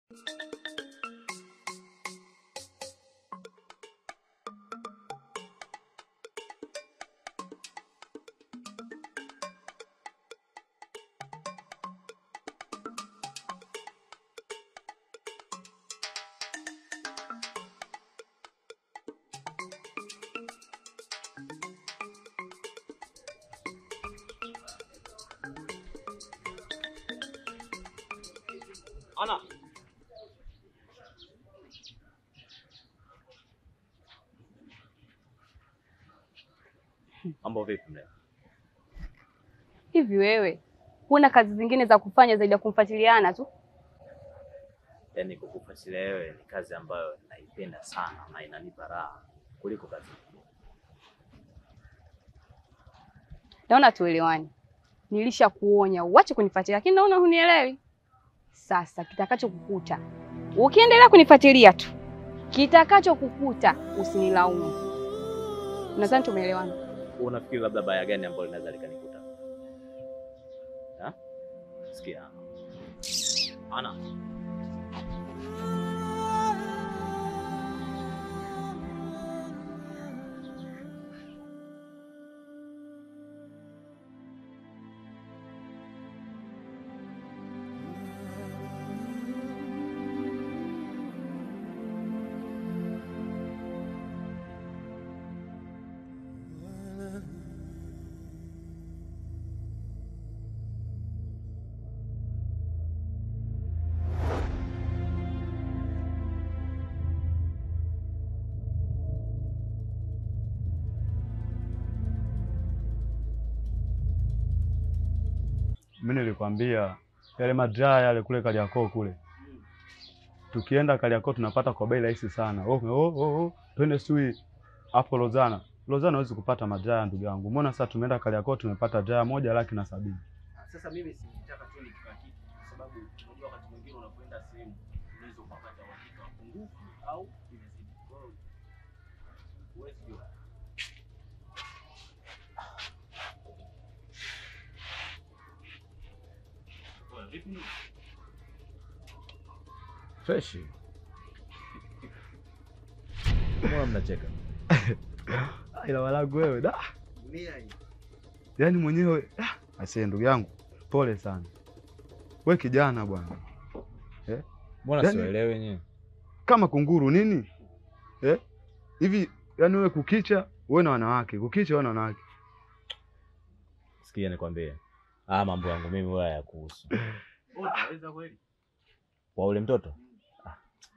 Ana. Mambo vipi mleo? Hivi wewe huna kazi zingine za kufanya zaidi ya kumfuatiliana tu? Yaani kukufuatilia wewe ni kazi ambayo naipenda sana na inanipa raha kuliko kazi nyingine. Naona tuelewani. Nilisha kuonya uache kunifuatilia, lakini naona hunielewi. Sasa kitakacho kukuta ukiendelea kunifuatilia tu, kitakacho kukuta usinilaumu. Nadhani tumeelewana. Unafikiri labda baya gani ambalo linaweza likanikuta? Ha? Sikia. Ana. Mimi nilikwambia yale madraya yale kule Kariakoo kule, tukienda Kariakoo tunapata kwa bei rahisi sana. Oh, oh, oh, oh. Twende sui hapo Lozana. Lozana huwezi kupata madraya ndugu yangu. Mbona sasa tumeenda Kariakoo tumepata draya moja laki na sabini. Sasa mimi sitaka tu ni kila kitu kwa sababu unajua wakati mwingine unapoenda sehemu unaweza ukapata uhakika wa pungufu au imezidi. Kwa hiyo huwezi jua. Oya, vipi? Fresh. Mbona mnacheka? Ila walangu wewe da. Yaani mwenyewe ah, asee ndugu yangu pole sana. We kijana bwana. Mbona Yaani- siwaelewi wenyewe? Kama kunguru nini? Eh? Hivi yani wewe kukicha wewe na wanawake, kukicha wewe na wanawake. Sikia nikwambie. Ah, mambo yangu mimi wala ya kuhusu. Unaweza kweli? Kwa ule mtoto? Ah.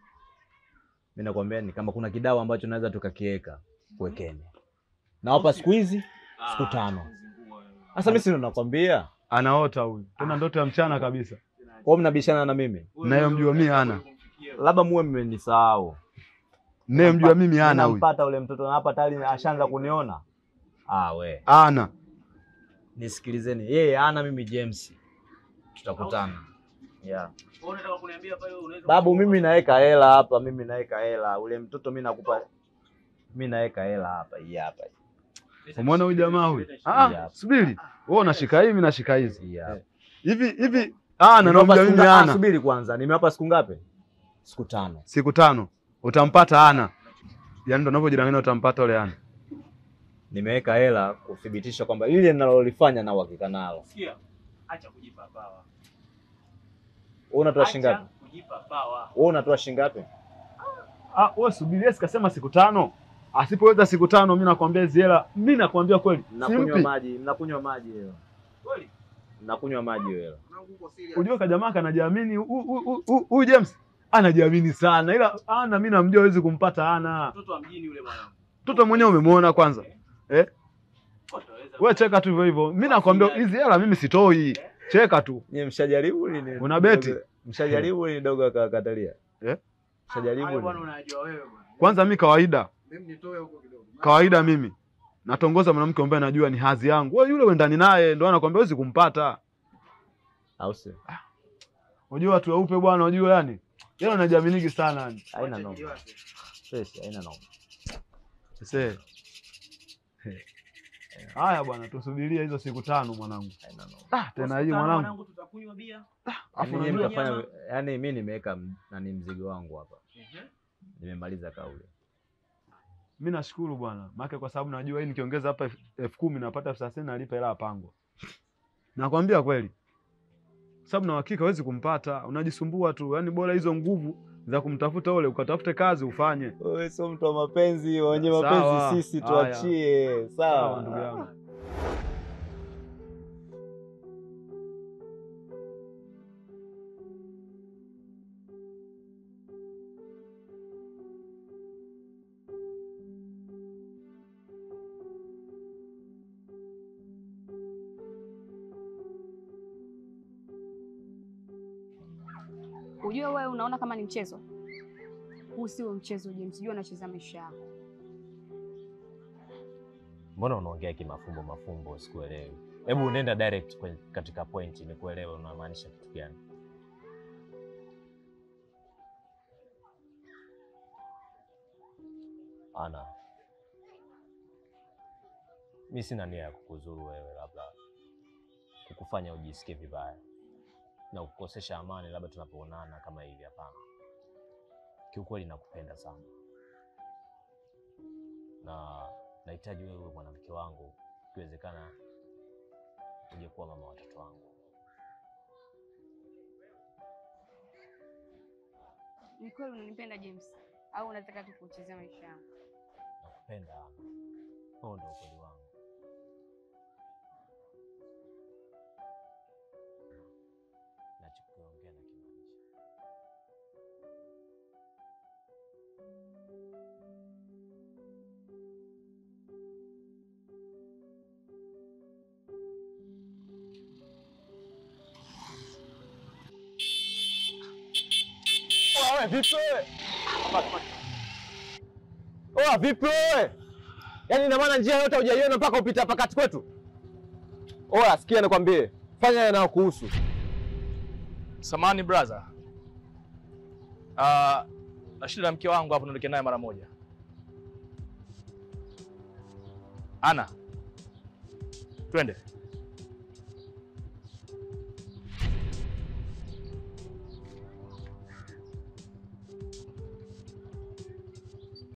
Mimi nakwambia ni kama kuna kidao ambacho naweza tukakiweka, kuwekeni. Nawapa siku hizi siku tano. Sasa mimi si ndo nakwambia. Anaota huyu. Tena ndoto ya mchana kabisa. Kwa hiyo mnabishana na mimi. Nayemjua mimi hana. Labda muwe mmenisahau. Nayemjua mimi hana huyu. Nampata ule mtoto na hapa tayari ashaanza kuniona. Ah, we. Ana. Nisikilizeni. Yeye ana mimi James. Tutakutana. Yeah. Wewe unataka kuniambia pale unaweza Babu, mimi naweka hela hapa, mimi naweka hela. Ule mtoto mimi nakupa, mimi naweka hela hapa, hii hapa, Umeona huyu jamaa huyu? Yeah. Ah, subiri. Wewe unashika hii, mimi nashika hizi. hii hapa. Hivi hivi ana Nimewapa namjua siku mimi nga- ah, ana. Subiri kwanza, nimewapa siku ngapi? Siku tano. Siku tano utampata ana. Yaani ndo unavyojidanganya utampata ule ana. Nimeweka hela kuthibitisha kwamba lile ninalolifanya na uhakika nalo. Sikia. Acha kujipa bawa. Wewe unatoa shilingi Acha ngapi? kujipa bawa. Wewe unatoa shilingi ngapi? Ah, wewe subiri, yeye sikasema siku tano. Asipoweza siku tano mimi nakwambia hizi hela, mimi nakwambia kweli. Mnakunywa Simpi. maji, mnakunywa maji hela. Kweli? Mnakunywa maji hiyo hela. Unajua kajamaa kanajiamini huyu- huyu huyu- huyu James anajiamini sana. Ila ana mimi namjua hawezi kumpata ana. Mtoto wa mjini yule mwanangu. Mtoto mwenyewe umemwona kwanza. Eh? Utaweza. Wewe cheka tu hivyo hivyo. Mimi nakwambia hizi hela mimi sitoi. Cheka tu. Nyie mshajaribu lini? Una beti? Dogo- Mshajaribu lini dogo akakatalia? Eh? Mshajaribu Hayo bwana lini? unajua wewe bwana. Kwanza mimi kawaida. Mimi nitoe huko kidogo. Kawaida mimi natongoza mwanamke ambaye najua ni hadhi yangu. Wewe yule uendani naye ndio anakwambia huwezi kumpata. Au sio? Unajua watu weupe bwana, unajua yani. Yeye anajiaminiki sana yani. Haina noma. Fresh, haina noma. Sasa Haya bwana, tusubirie hizo siku tano mwanangu. Haina noma. Ah, tena hii Tano, mwanangu. tutakunywa bia. Afu Yaani nyinyi unajua mtafanya yaani mimi nimeweka m- nani mzigo wangu hapa. Ehe. Nimemaliza kauli. mimi nashukuru bwana. Maana kwa sababu najua hii nikiongeza hapa elfu- elfu kumi napata elfu thelathini nalipa hela ya pango. Nakwambia kweli. Sababu na hakika huwezi kumpata, unajisumbua tu. Yaani bora hizo nguvu za kumtafuta ule ukatafute kazi ufanye. Wewe sio mtu wa mapenzi, wenye Sawa. mapenzi sisi Haya. tuachie. Sawa ndugu yangu. Ujue wewe unaona kama ni mchezo. Huu sio mchezo James, jua unacheza maisha yako. Mbona unaongea kimafumbo mafumbo? Sikuelewi. Hebu unaenda direct kwenye, katika point nikuelewe unamaanisha kitu gani? Ana, mi sina nia ya kukuzuru wewe, labda kukufanya ujisikie vibaya na kukosesha amani, labda tunapoonana kama hivi. Hapana, kiukweli nakupenda sana na nahitaji wewe uwe mwanamke wangu, ikiwezekana uje kuwa mama watoto wangu. Ni kweli unanipenda James au unataka tu kuchezea maisha yangu? Nakupenda Ana, huo ndio ukweli wangu. Nachokiongea na kimaanisha. Wewe vipi wewe? Oa vipi wewe? Yaani ina maana njia yote hujaiona mpaka upita hapa kati kwetu? Oa sikia nikwambie, fanya yanayokuhusu. Samani brother. Ah, na shida na mke wangu hapo niondoke naye mara moja. Ana. Twende.